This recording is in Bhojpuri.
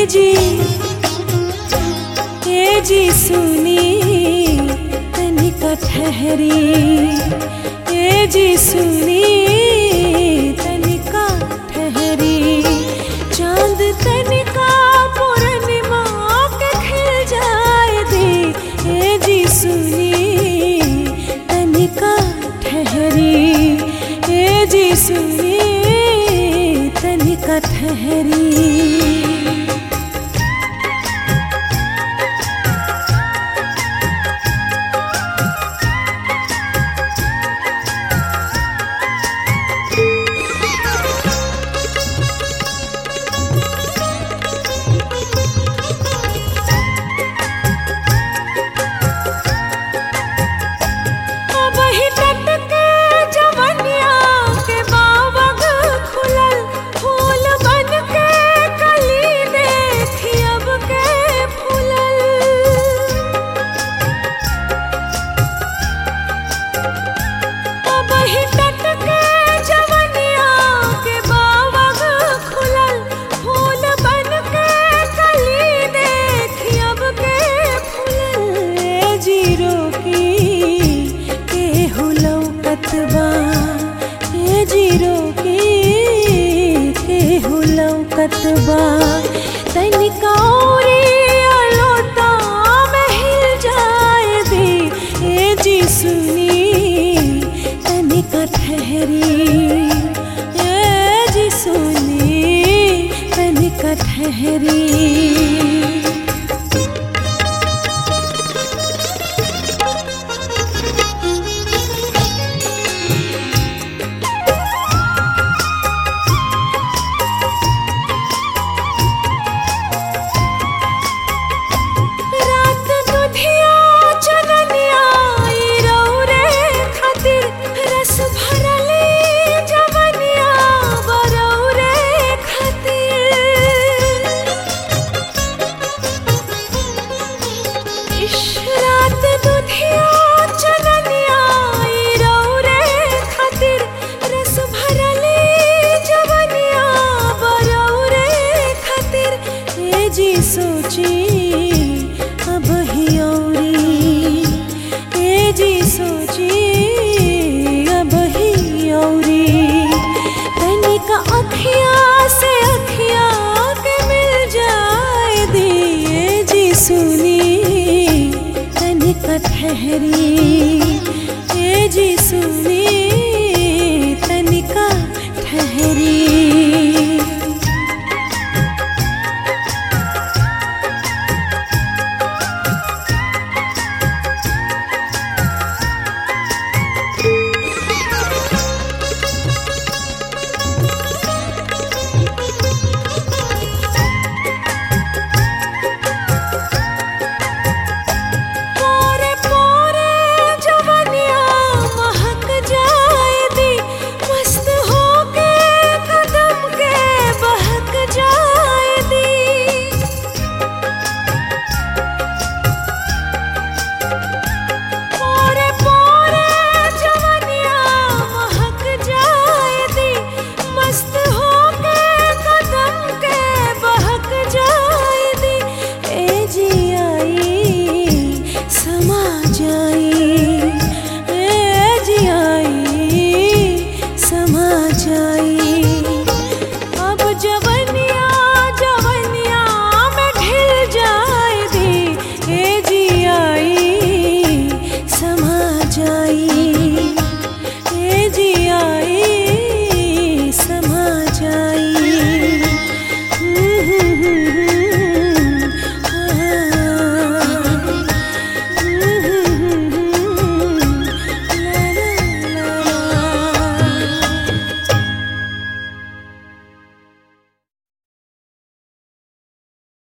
जी ए जी सुनी तनिका ठहरी ए जी सुनी तनिका ठहरी चांद तनिका पूर्णिमा के खिल जाए दे ए जी सुनी तनिका ठहरी ए जी सुनी तनिका ठहरी वही तट के जवनिया के बावग खुलल फूल बन के कली देखी अब के फूलल वही तट के जवनिया के बावग खुलल फूल बन के कली देखी अब के फूलल ए जीरो की के हुलौ कतबा ए जीरो की के हुलौ कतबा तनिका औरी अलोता में हिल जाए दे ए जी सुनी तनिका ठहरी ए जी सुनी तनिका ठहरी रात दुधिया चननिया ई रौरे खातिर रस भरले जवनिया बरौरे खातिर इश रात दुधिया चननिया ई रौरे खातिर रस भरले जवनिया बरौरे खातिर ए जी सोची अब ही औरी ए जी सोची अब ही औरी तनिका अखिया से अखिया के मिल जाए दिए जी सुनी तनिका ठहरी ए जी सुनी तनिका ठहरी